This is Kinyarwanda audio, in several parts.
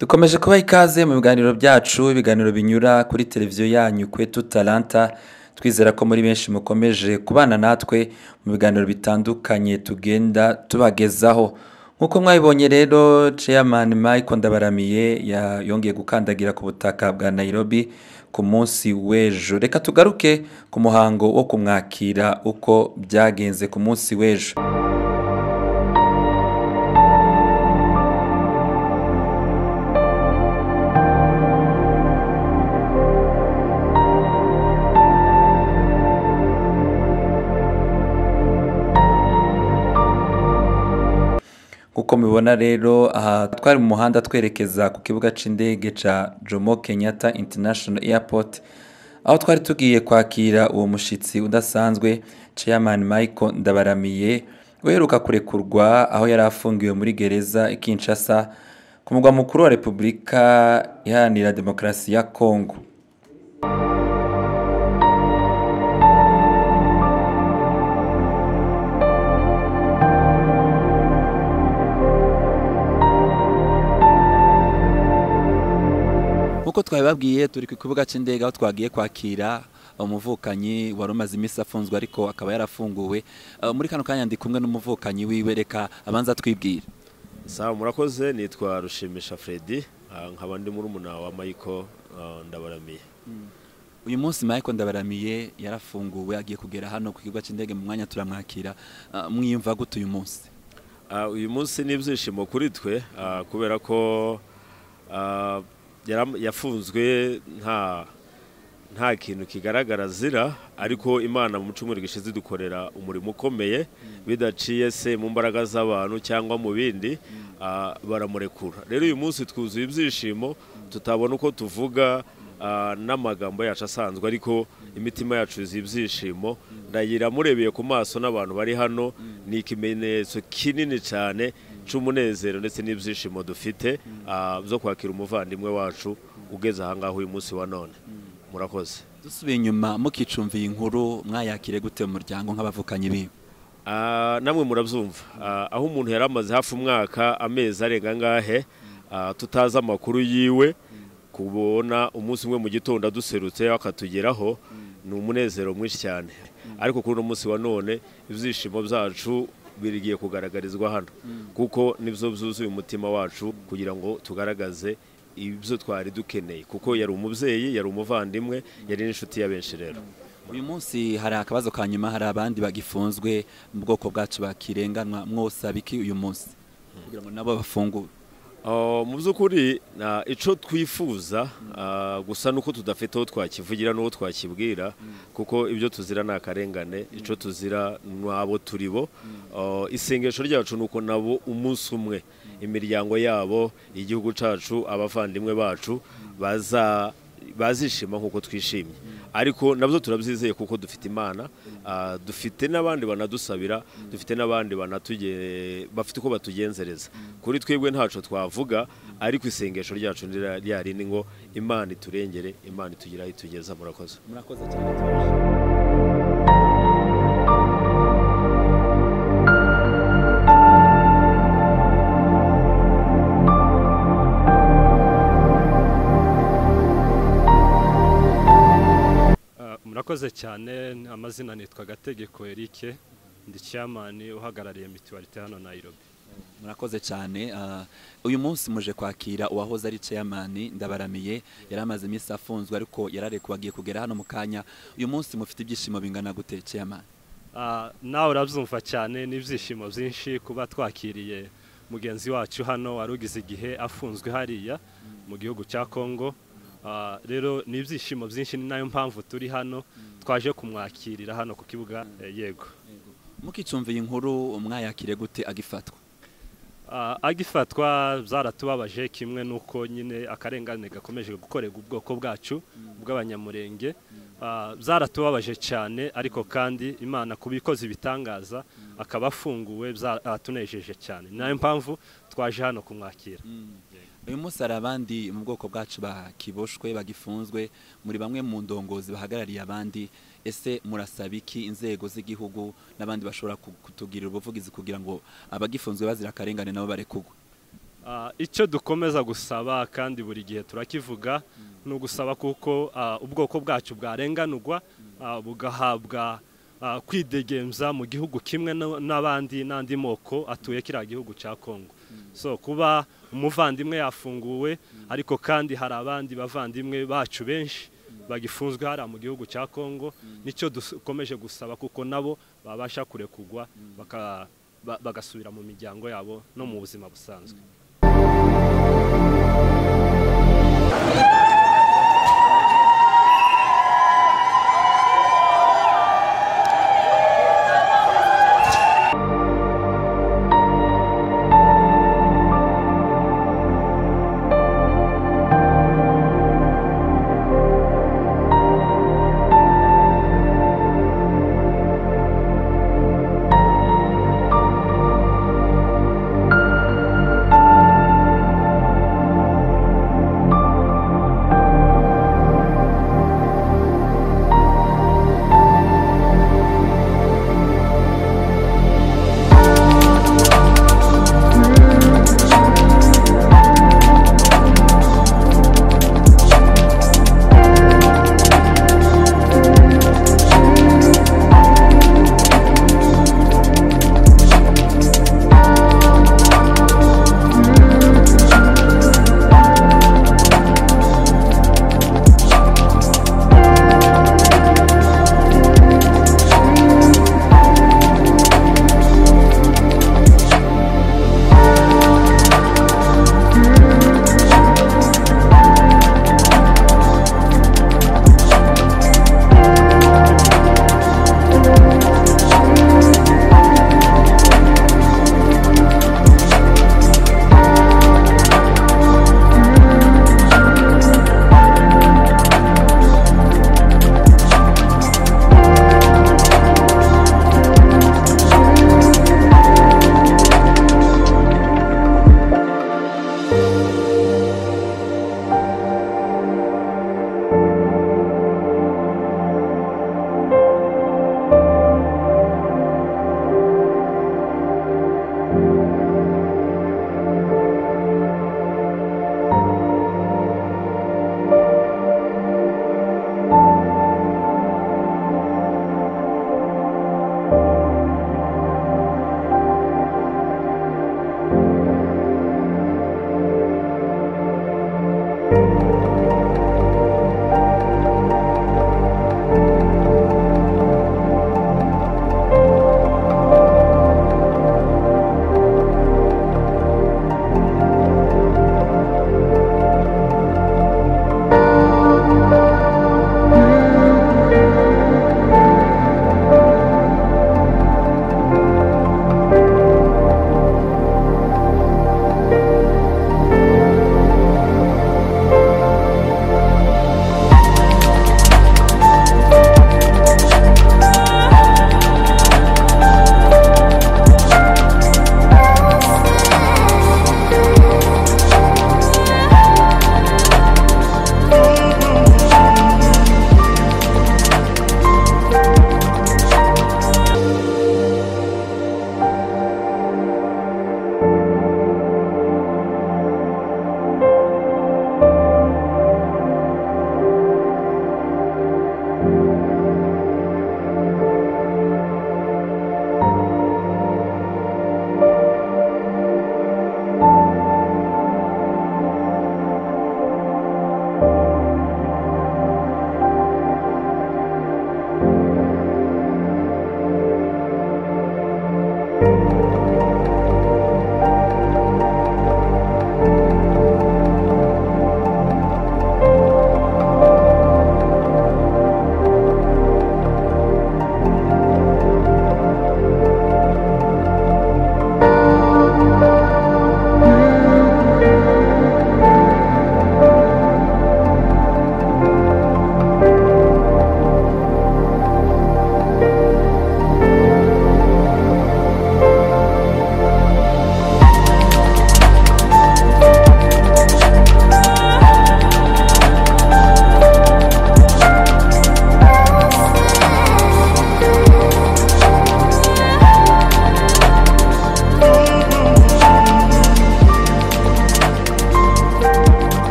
dukomeje kubaha ikaze mu biganiro byacu ibiganiro binyura kuri televiziyo yanyu kwetu talanta twizera ko muri benshi mukomeje kubana natwe mu biganiro bitandukanye tugenda tubagezaho nk'uko mwabibonye rero chairman Michael Ndabaramiye ya- yongeye gukandagira ku butaka bwa Nairobi ku munsi w'ejo reka tugaruke ku muhango wo kumwakira uko byagenze ku munsi w'ejo nk'uko mubibona rero aha twari mu muhanda twerekeza ku kibuga cy'indege cya jomo kenyatta international airport aho twari tugiye kwakira uwo mushyitsi udasanzwe chairman michael ndabaramiye uheruka kurekurwa aho yari afungiwe muri gereza i kinshasa ku mugwa mukuru wa repubulika iharanira demokarasi ya kongo nk'uko twabibabwiye turi ku kibuga cy'indege aho twagiye kwakira umuvukanyi wari umaze iminsi afunzwe ariko akaba yarafunguwe Eh, muri kano kanya ndi kumwe n'umuvukanyi wiwe reka abanza twibwira sawa murakoze nitwa rushimisha Freddy ah, nkaba ndi murumuna wa Michael ah, ndabaramiye uyu munsi Michael Ndabaramiye yarafunguwe agiye kugera hano ku kibuga cy'indege mu mwanya turamwakira Eh, mwiyumva gute uyu munsi Ah, uyu munsi ni ibyishimo kuri twe ah, kubera ko ah, yaram- yafunzwe nta nta kintu kigaragara azira ariko imana mu cyumweru gishize idukorera umurimo ukomeye bidaciye se mu mbaraga z'abantu cyangwa mu bindi ah, baramurekura rero uyu munsi twuzuye ibyishimo tutabona uko tuvuga ah, n'amagambo yacu asanzwe ariko imitima yacu yuzuye ibyishimo ndayira murebeye ku maso n'abantu bari hano ni ikimenyetso kinini cyane cy'umunezero ndetse n'ibyishimo dufite ah, byo kwakira umuvandimwe wacu ugeze ahangaha uyu munsi wa none murakoze dusubiye inyuma mukicumviye inkuru mwayakire gute mu muryango nk'abavukanyi biwe Ah, namwe murabyumva Ah, aho umuntu yari amaze hafi umwaka amezi arenga ngahe ah, tutazi amakuru yiwe kubona umunsi umwe mu gitondo aduserutse akatugeraho ni umunezero mwinshi cyane ariko kuri uno munsi wa none ibyishimo byacu birigiye kugaragarizwa hano kuko nibyo byuzuye umutima wacu kugira ngo tugaragaze ibyo twari dukeneye kuko yari umubyeyi yari umuvandimwe yari n'inshuti ya benshi rero uyu munsi hari akabazo ka nyuma hari abandi bagifunzwe mu bwoko bwacu bakirenganwa mwosaba iki uyu munsi kugira ngo nabo bafungure Ah, mu by'ukuri ah, ico twifuza ah, gusa nuko tudafite uwo twakivugira n'uwo twakibwira kuko ibyo tuzira ni akarengane ico tuzira n'abo turibo Ah, isengesho ryacu ni uko nabo umunsi umwe imiryango yabo igihugu cacu abavandimwe bacu baza bazishima nk'uko twishimye ariko nabyo turabyizeye kuko dufite imana ah, dufite n'abandi banadusabira dufite n'abandi banatuge- bafite uko batugenzereza kuri twebwe ntacu twavuga ariko isengesho ryacu ni rya- rya rindi ngo imana iturengere imana itugire aho itugeza murakoze murakoze cyane Ah, murakoze cyane amazina nitwa gategeko erike ndi chairman uhagarariye mituwarite hano nairobi murakoze cyane ah, uyu munsi muje kwakira uwahoze ari chairman ndabaramiye yari amaze iminsi afunzwe ariko yararekuwe agiye kugera hano mu kanya uyu munsi mufite ibyishimo bingana gute chairman Ah, nawe urabyumva cyane n'ibyishimo byinshi kuba twakiriye mugenzi wacu hano wari ugize igihe afunzwe hariya mu gihugu cya kongo Ah, rero ni ibyishimo byinshi ni nayo mpamvu turi hano twaje kumwakirira hano ku kibuga eh, yego mukicumviye inkuru mwayakire gute agifatwa Ah, agifatwa zaratubabaje kimwe nuko nyine akarengane gakomeje gukorerwa ubwoko bwacu bw'abanyamurenge Ah, zaratubabaje cyane ariko kandi imana kuba ikoze ibitangaza akaba afunguwe zatunejeje cyane ni nayo mpamvu twaje hano kumwakira uyu munsi hari abandi mu bwoko bwacu bakiboshwe bagifunzwe muri bamwe mu ndongozi bahagarariye abandi ese murasaba iki inzego z'igihugu n'abandi bashobora ku- kutugirira ubuvugizi kugira ngo abagifunzwe bazira akarengane nabo barekugwe Ah, icyo dukomeza gusaba kandi buri gihe turakivuga ni ugusaba kuko ah, ubwoko bwacu bwarenganurwa ah, bugahabwa ah, kwidegembya mu gihugu kimwe no- n'abandi n'andi moko atuye kiriya gihugu cya kongo so kuba umuvandimwe yafunguwe ariko kandi hari abandi bavandimwe bacu benshi bagifunzwe hariya mu gihugu cya kongo nicyo dukomeje gusaba kuko nabo babasha kurekugwa baka- ba- bagasubira mu miryango yabo no mu buzima busanzwe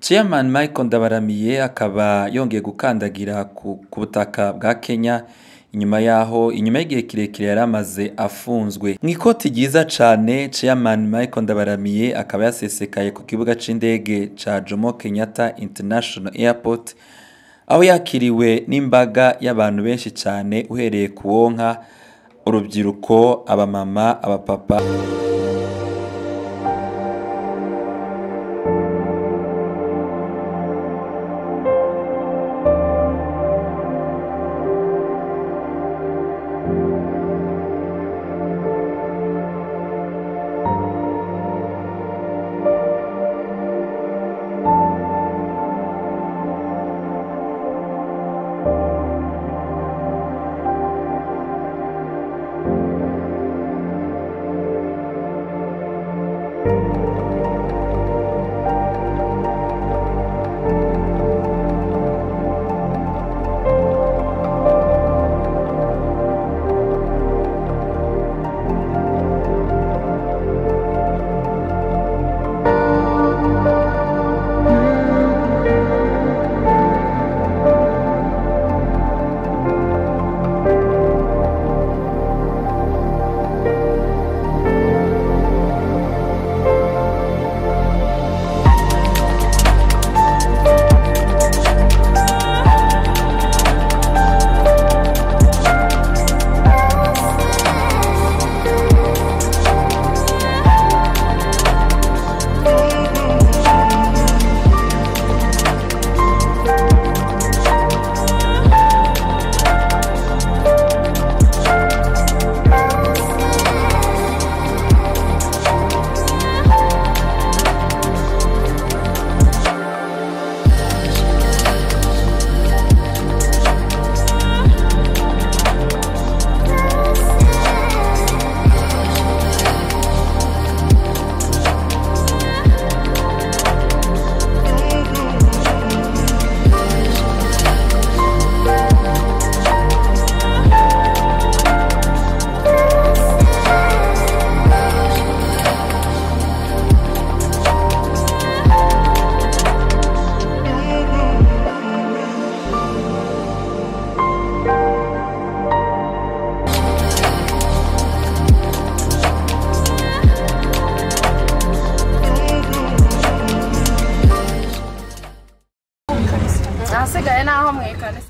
chairman michael ndabaramiye akaba yongeye gukandagira ku ku butaka bwa kenya inyuma yaho inyuma y'igihe kirekire yari amaze afunzwe mu ikoti ryiza cyane chairman michael ndabaramiye akaba yasesekaye ku kibuga cy'indege cya jomo kenyatta international airport aho yakiriwe n'imbaga y'abantu benshi cyane uhereye ku wonka urubyiruko abamama abapapa ahasigaye ni aho mu ikanisa